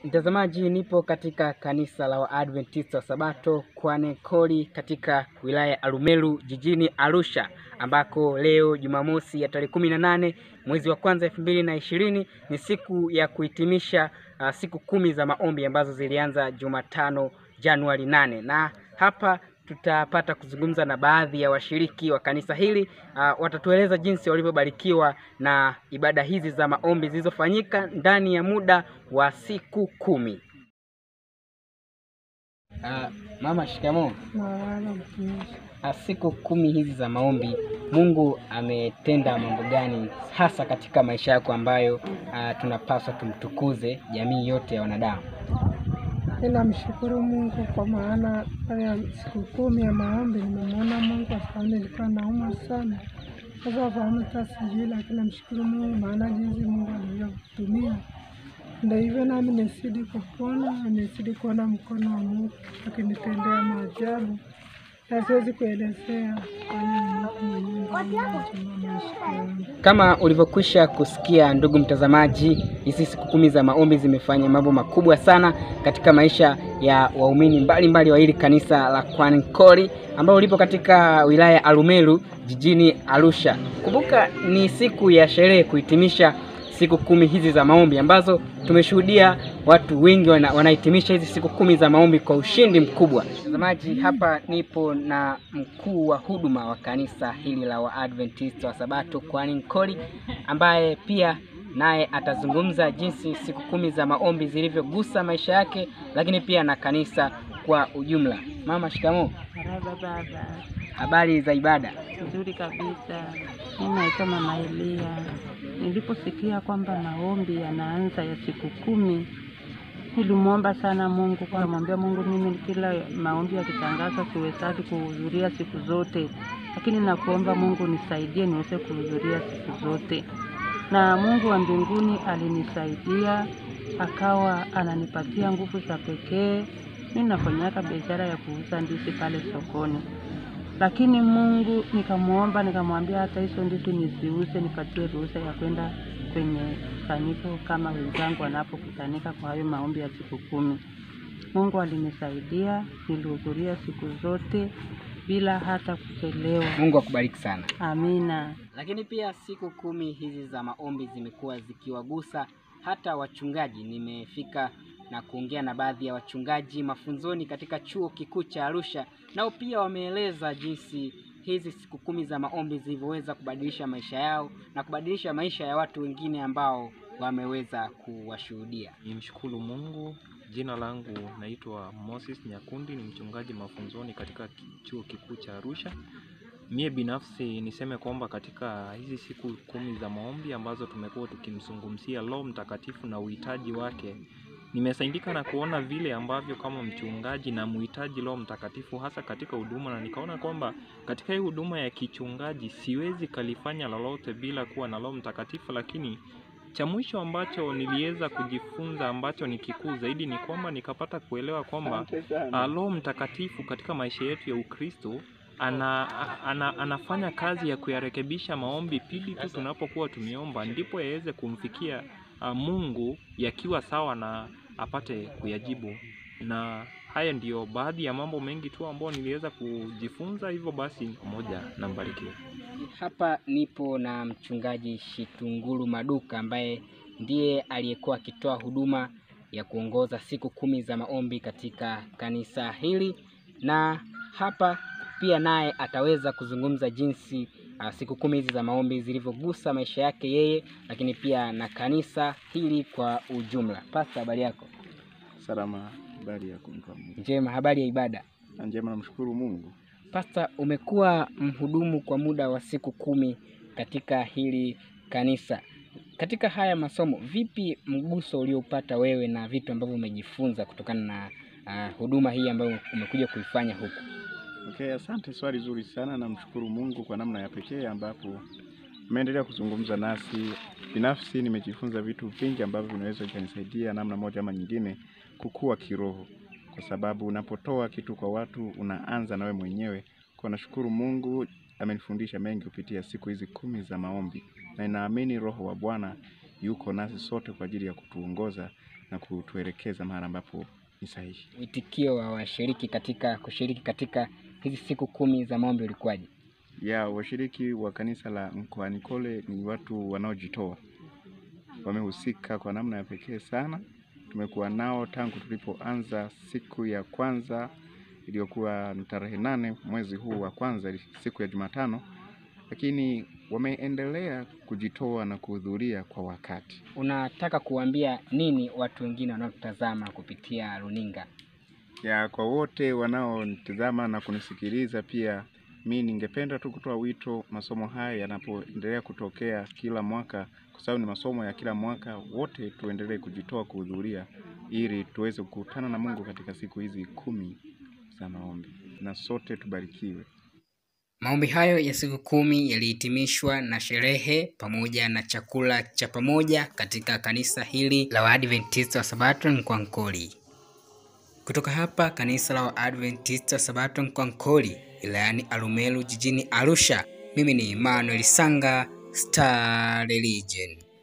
Mtazamaji, nipo katika kanisa la Waadventista wa Sabato Kwanekoli katika wilaya ya Arumeru jijini Arusha, ambako leo Jumamosi ya tarehe kumi na nane mwezi wa kwanza elfu mbili na ishirini ni siku ya kuhitimisha uh, siku kumi za maombi ambazo zilianza Jumatano Januari nane na hapa tutapata kuzungumza na baadhi ya washiriki wa kanisa hili uh, watatueleza jinsi walivyobarikiwa na ibada hizi za maombi zilizofanyika ndani ya muda wa siku kumi. Uh, mama, shikamoo. Mawala mtumishi. Uh, siku kumi hizi za maombi, Mungu ametenda mambo gani hasa katika maisha yako ambayo uh, tunapaswa tumtukuze jamii yote ya wanadamu? Ninamshukuru Mungu kwa maana haya siku kumi ya maombi nimemwona Mungu kwa sababu nilikuwa naumwa sana. Sasa fahamu hata sijui, lakini namshukuru Mungu maana jinsi Mungu alivyotumia ndio hivyo, nami nisidi kupona, nisidi kuona mkono wa Mungu akinitendea maajabu na siwezi kuelezea, kwani ni Mungu mwenyewe ndiye anajua maisha yangu. Kama ulivyokwisha kusikia ndugu mtazamaji, hizi siku kumi za maombi zimefanya mambo makubwa sana katika maisha ya waumini mbalimbali wa hili kanisa la Kwanekoli ambalo lipo katika wilaya ya Arumeru jijini Arusha. Kumbuka ni siku ya sherehe kuhitimisha siku kumi hizi za maombi ambazo tumeshuhudia watu wengi wana, wanahitimisha hizi siku kumi za maombi kwa ushindi mkubwa. Mtazamaji, hapa nipo na mkuu wa huduma wa kanisa hili la Waadventista wa Sabato Kwanekoli ambaye pia naye atazungumza jinsi siku kumi za maombi zilivyogusa maisha yake, lakini pia na kanisa kwa ujumla. Mama, shikamoo. Maraba baba, Habari za ibada? nzuri kabisa. Mimi naitwa Mama Elia. Niliposikia kwamba maombi yanaanza ya siku kumi, nilimwomba sana Mungu, kwa mwambia Mungu, mimi kila maombi yakitangaza siwezaki kuhudhuria siku zote, lakini nakuomba Mungu nisaidie niweze kuhudhuria siku zote. Na Mungu wa mbinguni alinisaidia, akawa ananipatia nguvu za pekee. Mimi nafanyaka biashara ya kuuza ndizi pale sokoni lakini Mungu nikamwomba, nikamwambia hata hizo ndizi nisiuze, nipatie ruhusa ya kwenda kwenye kusanyiko kama wenzangu wanapokutanika kwa hayo maombi ya siku kumi. Mungu alinisaidia, nilihudhuria siku zote bila hata kuchelewa. Mungu akubariki sana. Amina. Lakini pia siku kumi hizi za maombi zimekuwa zikiwagusa hata wachungaji. Nimefika na kuongea na baadhi ya wachungaji mafunzoni katika chuo kikuu cha Arusha, nao pia wameeleza jinsi hizi siku kumi za maombi zilivyoweza kubadilisha maisha yao na kubadilisha maisha ya watu wengine ambao wameweza kuwashuhudia. Nimshukuru Mungu. Jina langu naitwa Moses Nyakundi, ni mchungaji mafunzoni katika ki- chuo kikuu cha Arusha. Mie binafsi niseme kwamba katika hizi siku kumi za maombi ambazo tumekuwa tukimzungumzia Roho Mtakatifu na uhitaji wake, nimesaidika na kuona vile ambavyo kama mchungaji na muhitaji Roho Mtakatifu hasa katika huduma, na nikaona kwamba katika hii huduma ya kichungaji siwezi kalifanya lolote bila kuwa na Roho Mtakatifu, lakini cha mwisho ambacho niliweza kujifunza ambacho ni kikuu zaidi ni kwamba nikapata kuelewa kwamba ah, Roho Mtakatifu katika maisha yetu ya Ukristo ana, ana, anafanya kazi ya kuyarekebisha maombi pindi tu tunapokuwa tumeomba, ndipo yaweze kumfikia ah, Mungu yakiwa sawa na apate kuyajibu. Na haya ndiyo baadhi ya mambo mengi tu ambayo niliweza kujifunza. Hivyo basi, pamoja na mbarikiwe. Hapa nipo na mchungaji Shitunguru Maduka ambaye ndiye aliyekuwa akitoa huduma ya kuongoza siku kumi za maombi katika kanisa hili, na hapa pia naye ataweza kuzungumza jinsi uh, siku kumi hizi za maombi zilivyogusa maisha yake yeye, lakini pia na kanisa hili kwa ujumla. Pasta, habari yako? Salama, habari ya kumpa Mungu. Njema. Habari ya ibada? Na njema, namshukuru Mungu. Pasta, umekuwa mhudumu kwa muda wa siku kumi katika hili kanisa. Katika haya masomo, vipi mguso ulioupata wewe na vitu ambavyo umejifunza kutokana na uh, huduma hii ambayo umekuja kuifanya huku? Okay, asante, swali zuri sana. Namshukuru Mungu kwa namna ya pekee ambapo umeendelea kuzungumza nasi. Binafsi nimejifunza vitu vingi ambavyo vinaweza vikanisaidia namna moja ama nyingine kukua kiroho, kwa sababu unapotoa kitu kwa watu unaanza nawe mwenyewe. Kwa nashukuru Mungu amenifundisha mengi kupitia siku hizi kumi za maombi, na ninaamini Roho wa Bwana yuko nasi sote kwa ajili ya kutuongoza na kutuelekeza mahali ambapo ni sahihi. Witikio wa washiriki katika kushiriki katika hizi siku kumi za maombi ulikuwaje? ya washiriki wa kanisa la mkoani Kole ni watu wanaojitoa, wamehusika kwa namna ya pekee sana. Tumekuwa nao tangu tulipoanza siku ya kwanza iliyokuwa ni tarehe nane mwezi huu wa kwanza, siku ya Jumatano, lakini wameendelea kujitoa na kuhudhuria kwa wakati. Unataka kuambia nini watu wengine wanaotazama kupitia runinga? ya kwa wote wanaonitazama na kunisikiliza pia, mi ningependa tu kutoa wito, masomo haya yanapoendelea kutokea kila mwaka, kwa sababu ni masomo ya kila mwaka, wote tuendelee kujitoa kuhudhuria, ili tuweze kukutana na Mungu katika siku hizi kumi za maombi, na sote tubarikiwe. Maombi hayo ya siku kumi yalihitimishwa na sherehe pamoja na chakula cha pamoja katika kanisa hili la Waadventista wa Sabato Nkwankoli. Kutoka hapa kanisa la Waadventista wa Sabato Nkwankoli wilayani Arumeru jijini Arusha, mimi ni Emmanuel Sanga, Star Religion.